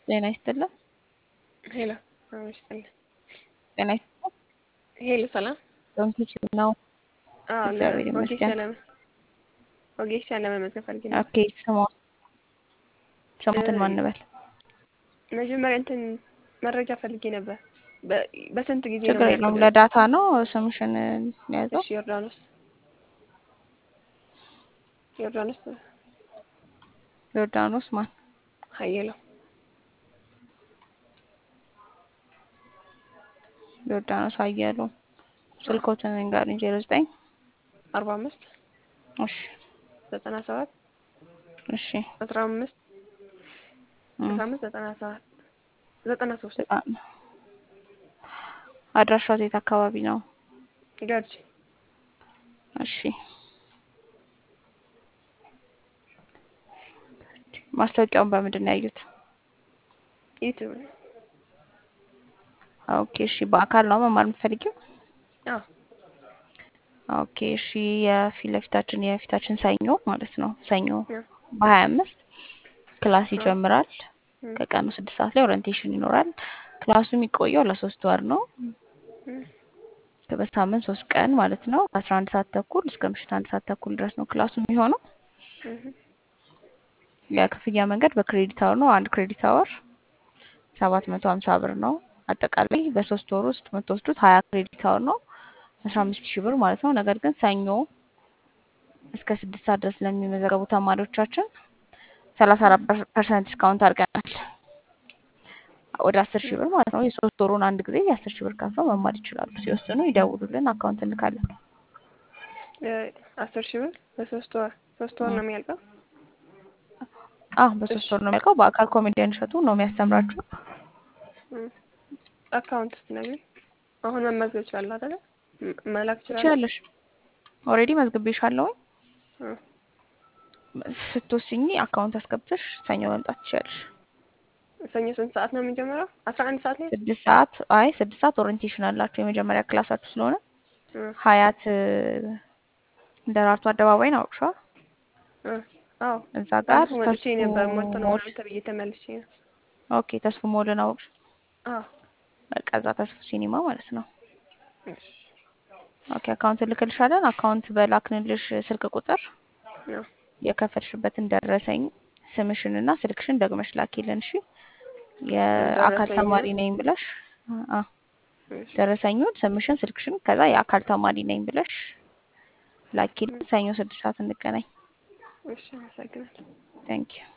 ጤና ይስጥልን። ሄሎ አዎ ይስጥልኝ። ጤና ይስጥልን። ሄሎ ሰላም። ዶንኪች ነው። አዎ እግዚአብሔር ለኦጌሻ ይመስገን። ለመ ኦጌሻ ለመመዝገብ ፈልጌ ነበር። ኦኬ ስሟ ስሟትን ማን እንበል? መጀመሪያ እንትን መረጃ ፈልጌ ነበር። በ- በስንት ጊዜ ነው ችግር የለውም። የሚያልቅልን? ለዳታ ነው ስምሽን ያዘው። እሺ ዮርዳኖስ ዮርዳኖስ ዮርዳኖስ ማን? ሀየለው ዮርዳኖስ አየሉ። ስልኮትን ንገሩኝ። ዜሮ ዘጠኝ አርባ አምስት እሺ ዘጠና ሰባት እሺ አስራ አምስት እም፣ አስራ አምስት ዘጠና ሰባት ዘጠና ሶስት በጣም አድራሻው የት አካባቢ ነው? ገርጂ እሺ ማስታወቂያውን በምንድን ነው ያዩት? ዩቲዩብ ነው። ኦኬ እሺ በአካል ነው መማር የምትፈልጊው? አዎ ኦኬ እሺ የፊት ለፊታችን የፊታችን ሰኞ ማለት ነው ሰኞ አዎ በሀያ አምስት ክላስ አዎ ይጀምራል። እም፣ ከቀኑ ስድስት ሰዓት ላይ ኦሪንቴሽን ይኖራል። ክላሱ የሚቆየው ለሶስት ወር ነው። እም፣ በሳምንት ሶስት ቀን ማለት ነው። ከአስራ አንድ ሰዓት ተኩል እስከ ምሽት አንድ ሰዓት ተኩል ድረስ ነው ክላሱ የሚሆነው። እም፣ የክፍያ መንገድ በክሬዲት አወር ነው። አንድ ክሬዲት አወር ሰባት መቶ ሀምሳ ብር ነው። አጠቃላይ በሶስት ወር ውስጥ የምትወስዱት ሀያ ክሬዲት አወር ነው አስራ አምስት ሺህ ብር ማለት ነው። ነገር ግን ሰኞ እስከ ስድስት ሰዓት ድረስ ለሚመዘገቡ ተማሪዎቻችን ሰላሳ አራት ፐርሰንት ዲስካውንት አድርገናል ወደ አስር ሺህ ብር ማለት ነው። የሶስት ወሩን አንድ ጊዜ የአስር ሺህ ብር ከፍለው መማር ይችላሉ። ሲወስኑ ይደውሉልን፣ አካውንት እንልካለን። እ፣ አስር ሺህ ብር በሶስት ወር ሶስት ወር እም። ነው የሚያልቀው። አዎ እሺ በሶስት ወር ነው የሚያልቀው። በአካል ኮሜዲያን እሸቱ ነው የሚያስተምራችሁ። እም፣ አካውንት ስትነግሪኝ አሁን መመዝገብ እችላለሁ አይደለ? ም- መላክ እችላለሁ? ትችያለሽ። ኦልሬዲ መዝግቤሻለሁኝ። እም፣ ስትወስኚ አካውንት አስገብተሽ ሰኞ መምጣት ትችያለሽ። ሰኞ ስንት ሰዓት ነው የሚጀምረው? አስራ አንድ ሰዓት ላይ ስድስት ሰዓት አይ ስድስት ሰዓት ኦሪንቴሽን አላችሁ የመጀመሪያ ክላሳችሁ ስለሆነ እም፣ ሀያት እ፣ ደራርቱ አደባባይን አውቅሻ እም፣ አዎ እዛ ጋር ባለፈው መልሼ ተስፉ ነበር ሞልቶ ነው ሞል ምናምን ተብዬ ተመልሼ ነው። ኦኬ ተስፉ ሞልን አውቅሽ አዎ በቃ እዛ ተስፉ ሲኒማ ማለት ነው። እሺ ኦኬ አካውንት እልክልሻለን። አካውንት በላክንልሽ ስልክ ቁጥር ነው የከፈልሽበትን ደረሰኝ ስምሽንና ስልክሽን ደግመሽ ላኪልን። እሺ የአካል ደረሰኝ ተማሪ ነኝ ብለሽ አ እሺ ደረሰኙን ስምሽን፣ ስልክሽን ከዛ የአካል ተማሪ ነኝ ብለሽ ላኪልን። ሰኞ ስድስት ሰዓት እንገናኝ። እሺ አመሰግናለሁ። ታንኪዩ